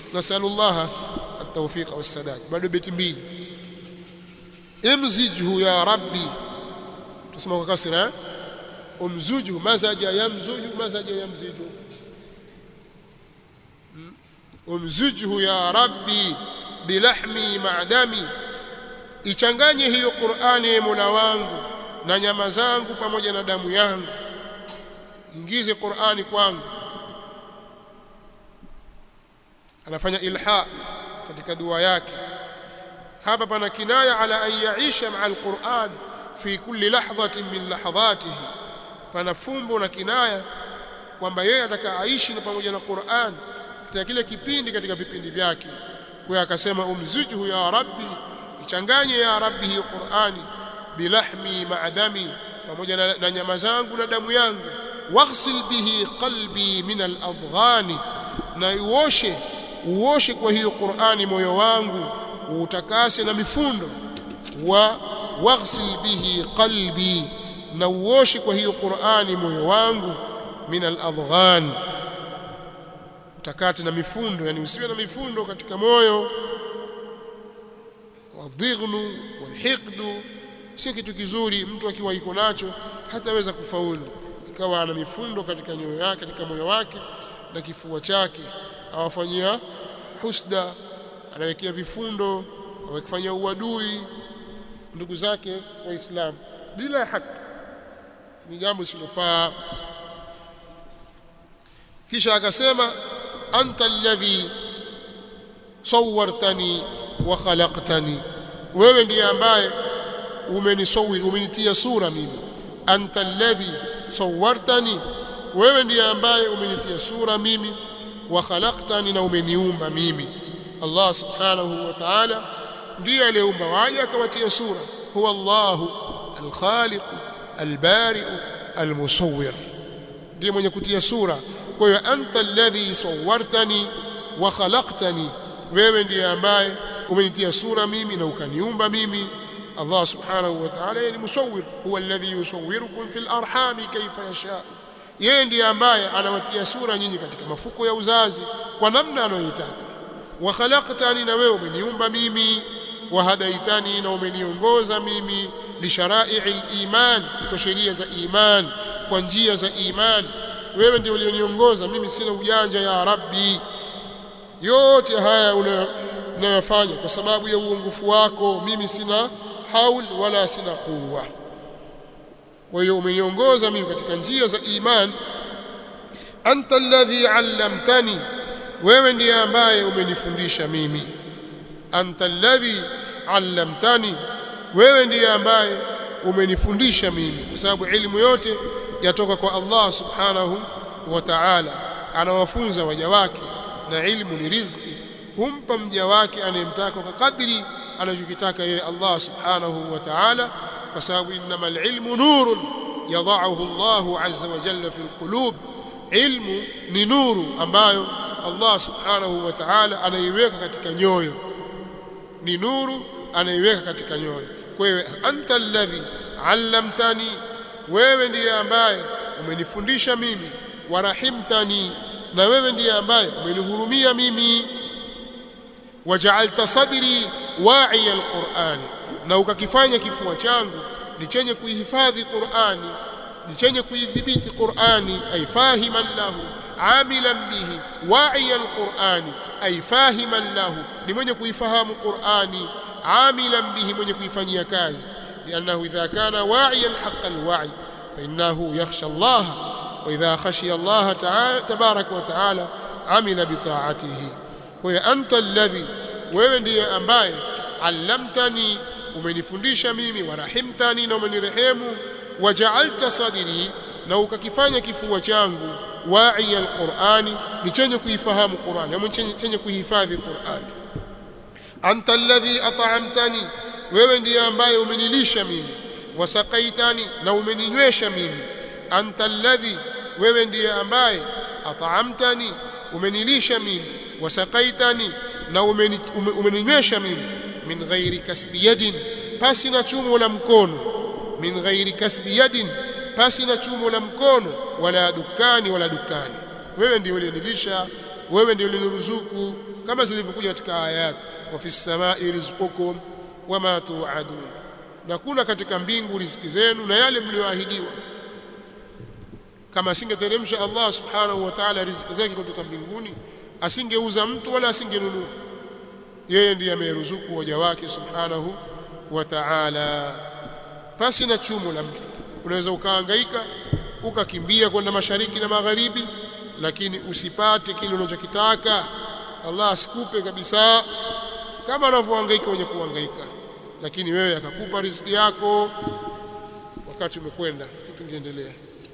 nasalullah at-tawfiq was-sadad bado beti mbili imzijhu ya rabbi tusema kwa kasra umzuju mazaja yamzuju mazaja yamziju umzujhu ya rabbi bilahmi ma'dami ichanganye hiyo Qur'ani Mola wangu na nyama zangu pamoja na damu yangu ingize Qur'ani kwangu anafanya ilha katika dua yake hapa pana kinaya ala an yaisha ma'a alquran fi kulli lahdhatin min lahdhatihi pana fumbo na kinaya kwamba yeye ataka aishi na pamoja na Qur'an katika kile kipindi katika vipindi vyake kwa akasema umzujuhu ya rabbi ichanganye ya rabbi hiyo Qur'ani bilahmi ma'dami pamoja na, na nyama zangu na damu yangu waghsil bihi qalbi min al-adghani na uoshe uoshe kwa hiyo Qur'ani moyo wangu utakase na mifundo wa waghsil bihi qalbi na uoshe kwa hiyo Qur'ani moyo wangu min al-adghan utakate na mifundo yani usiwe na mifundo katika moyo wadhighnu walhiqdu sio kitu kizuri mtu akiwa iko nacho hataweza kufaulu ikawa ana mifundo katika nyoyo yake katika moyo wake na kifua chake awafanyia husda anawekea vifundo awakifanyia uadui ndugu zake waislamu bila haki ni jambo silofaa kisha akasema anta alladhi sawwartani wa khalaqtani wewe ndiye ambaye umenisawir umenitia sura mimi anta alladhi sawwartani wewe ndiye ambaye umenitia sura mimi wa khalaqtani na umeniumba mimi Allah subhanahu wa ta'ala ndiye aliyeumba waja akawatia sura huwa Allahu al-khaliq al-bari al-musawwir ndiye mwenye kutia sura kwa hiyo anta alladhi sawwartani wa khalaqtani wewe ndiye ambaye umenitia sura mimi na ukaniumba mimi Allah subhanahu wa ta'ala ni musawwir huwa alladhi yusawwirukum fil arhami kayfa yasha yeye ndiye ambaye anawatia sura nyinyi katika mafuko ya uzazi kwa namna anayoitaka wa khalaqtani na wewe umeniumba mimi wa hadaitani na umeniongoza mimi li shara'i'il iman kwa sheria za iman kwa njia za iman wewe ndiye ulioniongoza mimi sina ujanja ya rabbi yote haya unayofanya kwa sababu ya uongofu wako mimi sina haul wala sina quwwa kwa hiyo umeniongoza mimi katika njia za iman anta alladhi allamtani wewe ndiye ambaye umenifundisha mimi anta alladhi allamtani wewe ndiye ambaye umenifundisha mimi kwa sababu elimu yote yatoka kwa Allah subhanahu wa ta'ala anawafunza waja wake na ilmu ni riziki humpa mja wake anayemtaka kwa kadri anachokitaka yeye Allah subhanahu wa ta'ala kwa sababu innamal ilmu nurun yadha'uhu Allah azza wa jalla fil qulub ilmu ni nuru ambayo Allah subhanahu wa ta'ala anaiweka katika nyoyo ni nuru anaiweka katika nyoyo kwa hiyo anta alladhi allamtani wewe ndiye ambaye umenifundisha mimi warahimtani na wewe ndiye ambaye umenihurumia mimi waja'alta sadri wa'iya alqur'ani na ukakifanya kifua changu ni chenye kuihifadhi Qur'ani ni chenye kuidhibiti Qur'ani ay fahiman lahu amilan bihi wa'iya alqur'ani ay fahiman lahu ni mwenye kuifahamu Qur'ani amilan bihi mwenye kuifanyia kazi لأنه إذا كان واعيا حق الوعي فإنه يخشى الله وإذا خشي الله تعالى تبارك وتعالى عمل بطاعته وأنت الذي wewe ndiye ambaye allamtani umenifundisha mimi warahimtani na umenirehemu waja'alta sadri na ukakifanya kifua changu wa'i alqur'ani ni chenye kuifahamu Qur'ani ama chenye, chenye kuhifadhi Qur'ani anta alladhi at'amtani wewe ndiye ambaye umenilisha mimi wasaqaitani na umeninywesha mimi anta alladhi wewe ndiye ambaye at'amtani umenilisha mimi wasaqaitani na umeninywesha mimi min ghairi kasbi yadin pasi na chumo la mkono min ghairi kasbi yadin pasi na chumo la mkono wala dukani wala dukani wewe ndiye uliyenilisha wewe ndio uliniruzuku kama zilivyokuja katika ayat wa fis samai rizqukum wama tu'adun na kuna katika mbingu riziki zenu na yale mlioahidiwa kama asingeteremsha Allah subhanahu wa ta'ala riziki zake kutoka mbinguni asingeuza mtu wala asingenunua yeye ndiye ameruzuku waja wake subhanahu wa ta'ala pasi na chumo la mtu unaweza ukahangaika ukakimbia kwenda mashariki na magharibi lakini usipate kile unachokitaka Allah asikupe kabisa kama anavyohangaika wenye kuhangaika lakini wewe akakupa riziki yako wakati umekwenda kitu kingeendelea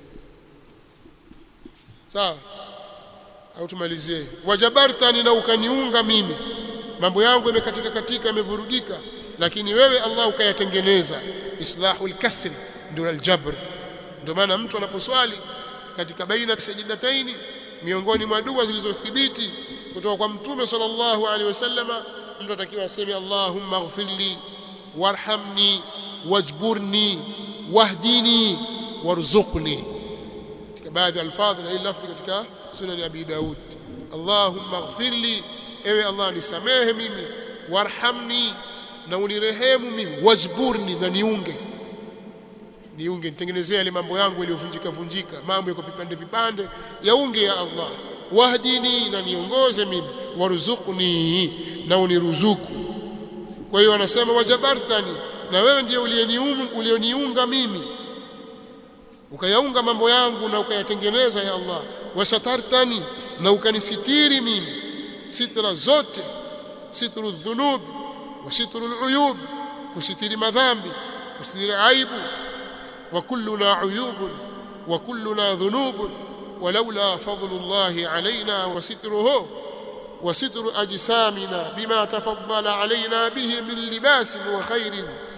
sawa au tumalizie wajabartani na ukaniunga mimi mambo yangu yamekatika katika yamevurugika lakini wewe Allah ukayatengeneza islahul kasri ndio aljabr ndio maana mtu anaposwali katika baina sajidataini miongoni mwa dua zilizothibiti kutoka kwa mtume sallallahu alaihi wasallama mtu atakiwa aseme Allahumma ighfirli warhamni wajburni wahdini warzuqni katika baadhi ya alfadhi na hii lafzi katika sunan ya Abi Daud Allahumma ighfirli ewe Allah nisamehe mimi warhamni na unirehemu mimi wajburni na niunge niunge nitengenezee yale mambo yangu yaliyovunjika vunjika mambo yako vipande vipande yaunge ya Allah wahdini na niongoze mimi warzuqni na uniruzuku kwa hiyo anasema wajabartani na wewe ndiye ulioniunga mimi ukayaunga mambo yangu na ukayatengeneza ya Allah wasatartani na ukanisitiri mimi sitra zote sitru dhunub wa sitru aluyub kusitiri madhambi kusitiri aibu wa kulluna uyubun wa kulluna dhunubun ولولا فضل الله علينا وستره وستر أجسامنا بما تفضل علينا به من لباس وخير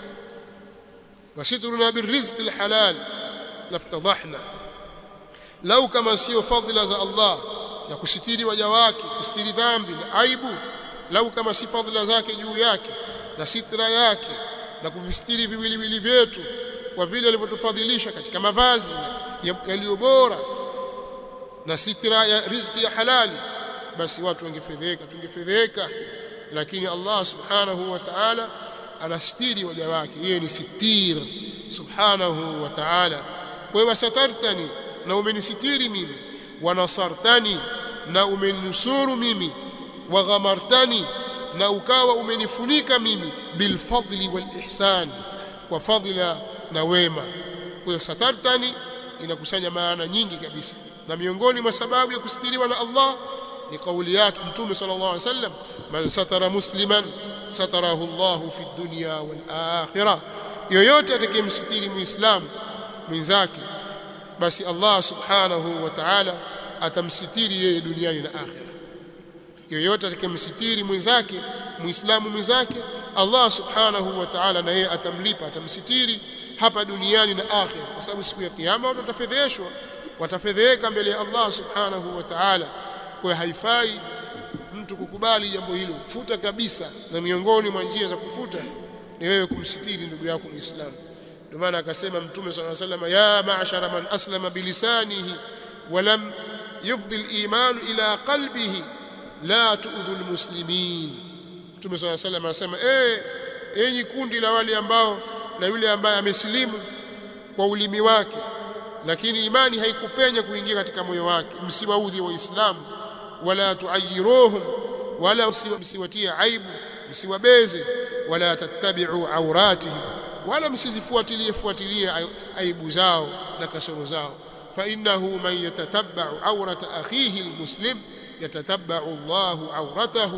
وسترنا بالرزق الحلال لافتضحنا لو كما سيو فضل za Allah ya kusitiri waja wake kusitiri dhambi na aibu lau kama si fadhila zake juu yake na sitra yake na kuvistiri viwiliwili vyetu kwa vile alivyotufadhilisha katika mavazi yaliyo bora na sitra ya riziki ya halali basi watu wangefedheka tungefedheka lakini Allah subhanahu wa ta'ala anastiri waja wake yeye ni sitir subhanahu wa ta'ala kwa hiyo satartani na umenisitiri mimi wanasartani na umeninusuru mimi waghamartani na ukawa umenifunika mimi bilfadli walihsan kwa fadhila na wema kwa hiyo satartani inakusanya maana nyingi kabisa na miongoni mwa sababu ya kusitiriwa na Allah ni kauli yake mtume sallallahu alaihi wasallam man satara musliman satarahu Allah fi dunya wal akhirah yoyote atakayemsitiri muislamu mwenzake basi Allah subhanahu wa ta'ala atamsitiri yeye duniani na akhira yoyote atakayemsitiri mwenzake muislamu mwenzake Allah subhanahu wa ta'ala na yeye atamlipa atamsitiri hapa duniani na akhira kwa sababu siku ya kiyama watu watafedheshwa watafedheka mbele ya Allah subhanahu wa ta'ala kwa haifai mtu kukubali jambo hilo futa kabisa na miongoni mwa njia za kufuta ni wewe kumsitiri ndugu yako muislamu ndio maana akasema mtume sallallahu alaihi wasallam ya ma'shara man aslama bilisanihi wa lam yufdhi al-iman ila qalbihi la tu'dhu al-muslimin mtume sallallahu alaihi wasallam anasema eh enyi kundi la wale ambao na yule ambaye amesilimu kwa ulimi wake lakini imani haikupenya kuingia katika moyo wake msiwaudhi waislamu wala tuayiruhum wala msiwatie aibu msiwabeze wala tattabi'u awratihim wala msizifuatilie fuatilie aibu zao na kasoro zao fa innahu man yatatabba'u awrata akhihi almuslim yatatabba'u Allahu awratahu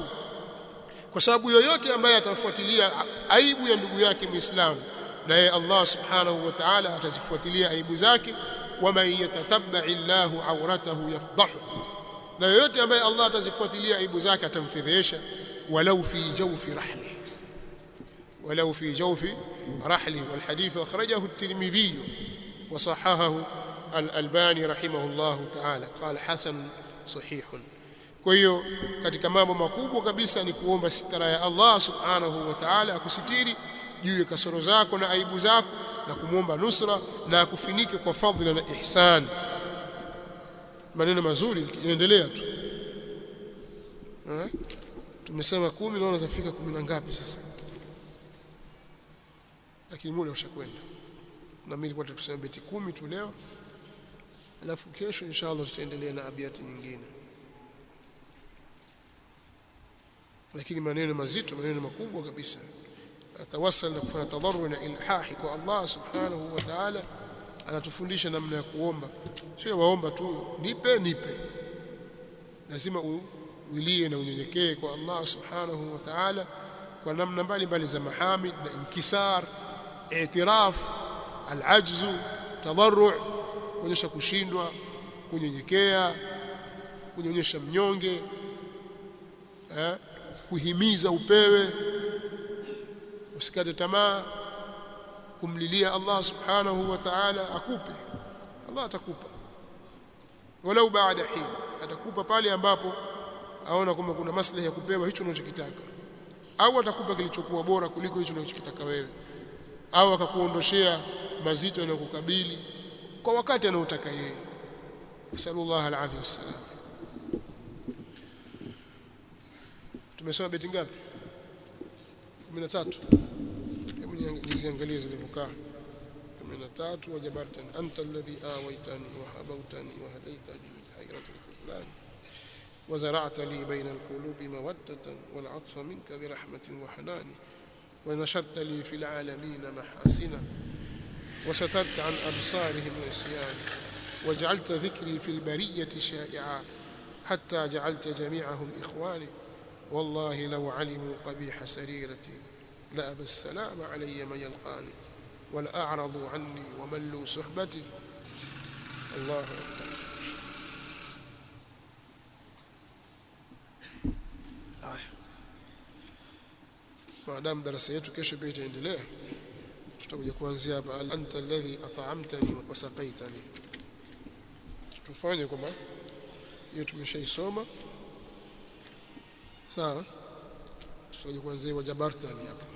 kwa sababu yoyote ambaye atafuatilia aibu ya ndugu yake muislamu naye Allah subhanahu wa ta'ala atazifuatilia aibu zake waman yatatabba'i Allahu awratahu yafdahu na yoyote ambaye Allah atazifuatilia aibu zake atamfedhesha walau fi jawfi rahli walau fi jawfi rahli والحديث أخرجه الترمذي وصححه الألباني رحمه الله تعالى قال حسن صحيح kwa hiyo katika mambo makubwa kabisa ni kuomba sitara ya Allah subhanahu wa ta'ala akusitiri juu ya kasoro zako na aibu zako na kumwomba nusra na akufinike kwa fadhila na ihsan maneno mazuri yanaendelea tu eh tumesema kumi naona zafika kumi na ngapi sasa lakini muda ushakwenda na mimi nilikuwa tuseme beti kumi tu leo alafu kesho inshallah tutaendelea na abiati nyingine lakini maneno mazito maneno makubwa kabisa atawassal na kufanya tadarru na ilhahi kwa Allah subhanahu wa ta'ala anatufundisha namna ya kuomba sio waomba tu nipe nipe lazima uwilie na unyenyekee kwa Allah subhanahu wa ta'ala kwa namna mbalimbali za mahamid na inkisar i'tiraf alajzu tadarru kuonyesha kushindwa kunyenyekea kunyonyesha mnyonge eh kuhimiza upewe usikate tamaa kumlilia Allah subhanahu wa ta'ala akupe Allah atakupa walau baada hin atakupa pale ambapo aona kwamba kuna maslahi ya kupewa hicho unachokitaka au atakupa kilichokuwa bora kuliko hicho unachokitaka wewe au akakuondoshea mazito yanayokukabili kwa wakati anaotaka yeye sallallahu alaihi wasallam tumesoma beti ngapi 13 hebu niziangalie zilivyokaa 13 wajabartan anta alladhi awaitani wa habautani wa hadaitani min hayrati al-khuflan وزرعت لي بين القلوب مودة والعطف منك برحمة وحنان ونشرت لي في العالمين محاسنا وسترت عن أبصارهم العصيان وجعلت ذكري في البرية شائعا حتى جعلت جميعهم إخواني والله لو علموا قبيح سريرتي لأبى السلام علي من يلقاني ولأعرضوا عني وملوا صحبتي الله أكبر maadamu darasa yetu kesho pia itaendelea tutakuja kuanzia hapa anta alladhi at'amtani wa saqaitani tufanye kwamba hiyo tumeshaisoma sawa tutakuja kuanzia wajabartani hapa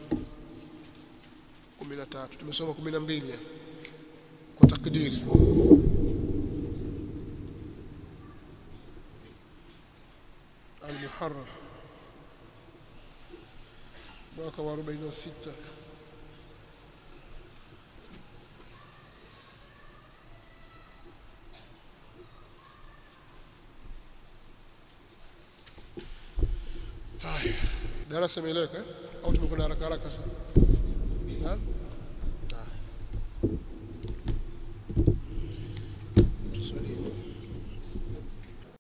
13 tumesoma 12 kwa takdiri al-muharram mwaka wa 46 haya darasa imeeleweka au tumekwenda haraka haraka sana